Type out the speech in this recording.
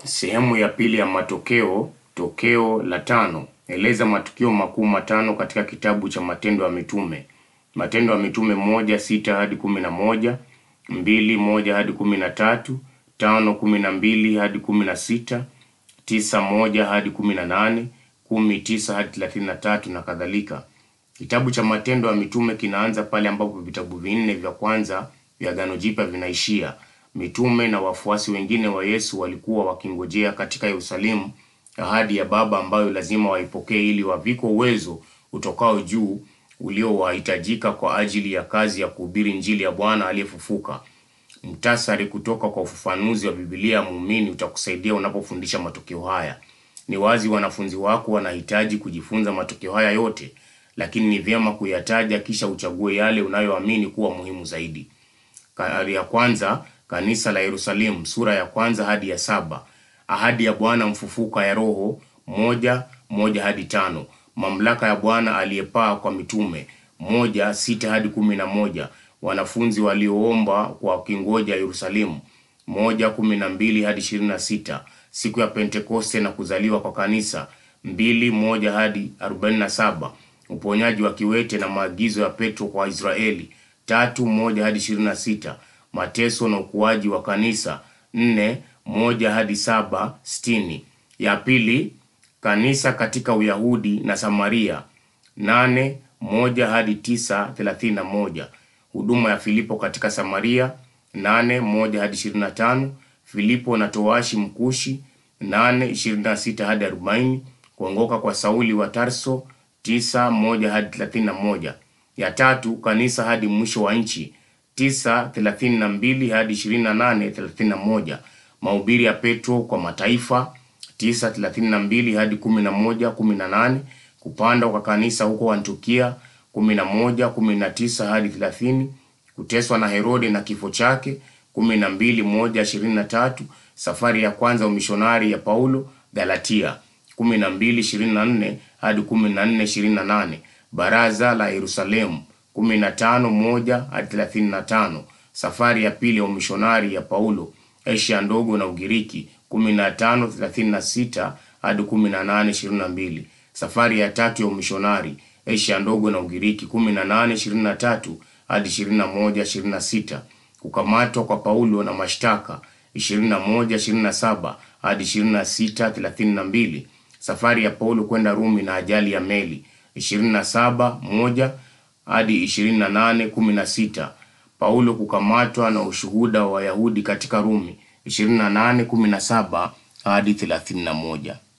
Sehemu ya pili ya matokeo, tokeo la tano. Eleza matukio makuu matano katika kitabu cha Matendo ya Mitume. Matendo ya Mitume moja sita hadi kumi na moja, mbili moja hadi kumi na tatu, tano kumi na mbili hadi kumi na sita, tisa moja hadi kumi na nane, kumi tisa hadi thelathini na tatu na kadhalika. Kitabu cha Matendo ya Mitume kinaanza pale ambapo vitabu vinne vya kwanza vya Agano Jipya vinaishia. Mitume na wafuasi wengine wa Yesu walikuwa wakingojea katika Yerusalemu ahadi ya Baba ambayo lazima waipokee ili wavikwe uwezo utokao juu uliowahitajika kwa ajili ya kazi ya kuhubiri Injili ya Bwana aliyefufuka. Mtasari kutoka kwa ufafanuzi wa Biblia ya muumini utakusaidia unapofundisha matokeo haya. Ni wazi wanafunzi wako wanahitaji kujifunza matokeo haya yote, lakini ni vyema kuyataja kisha uchague yale unayoamini kuwa muhimu zaidi. Ka- ya kwanza kanisa la Yerusalemu sura ya kwanza hadi ya saba ahadi ya Bwana mfufuka ya Roho moja moja hadi tano mamlaka ya Bwana aliyepaa kwa mitume moja sita hadi kumi na moja wanafunzi walioomba kwa kingoja Yerusalemu moja kumi na mbili hadi ishirini na sita siku ya Pentekoste na kuzaliwa kwa kanisa mbili moja hadi arobaini na saba uponyaji wa kiwete na maagizo ya Petro kwa Israeli tatu moja hadi ishirini na sita mateso na ukuaji wa kanisa nne moja hadi saba sitini ya pili kanisa katika Uyahudi na Samaria nane moja hadi tisa thelathini na moja huduma ya Filipo katika Samaria nane moja hadi ishirini na tano Filipo na towashi mkushi nane ishirini na sita hadi arobaini kuongoka kwa Sauli wa Tarso tisa moja hadi thelathini na moja ya tatu kanisa hadi mwisho wa nchi tisa thelathini na mbili hadi ishirini na nane thelathini na moja mahubiri ya Petro kwa mataifa tisa thelathini na mbili hadi kumi na moja kumi na nane kupanda kwa kanisa huko Antiokia kumi na moja kumi na tisa hadi thelathini kuteswa na Herode na kifo chake kumi na mbili moja ishirini na tatu safari ya kwanza umishonari ya Paulo Galatia kumi na mbili ishirini na nne hadi kumi na nne ishirini na nane baraza la Yerusalemu kumi na tano moja hadi thelathini na tano safari ya pili ya umishonari ya Paulo Asia ndogo na Ugiriki kumi na tano thelathini na sita hadi kumi na nane ishirini na mbili safari ya tatu ya umishonari Asia ndogo na Ugiriki kumi na nane ishirini na tatu hadi ishirini na moja ishirini na sita kukamatwa kwa Paulo na mashtaka ishirini na moja ishirini na saba hadi ishirini na sita thelathini na mbili safari ya Paulo kwenda Rumi na ajali ya meli ishirini na saba moja hadi ishirini na nane kumi na sita Paulo kukamatwa na ushuhuda wa Wayahudi katika Rumi ishirini na nane kumi na saba hadi thelathini na moja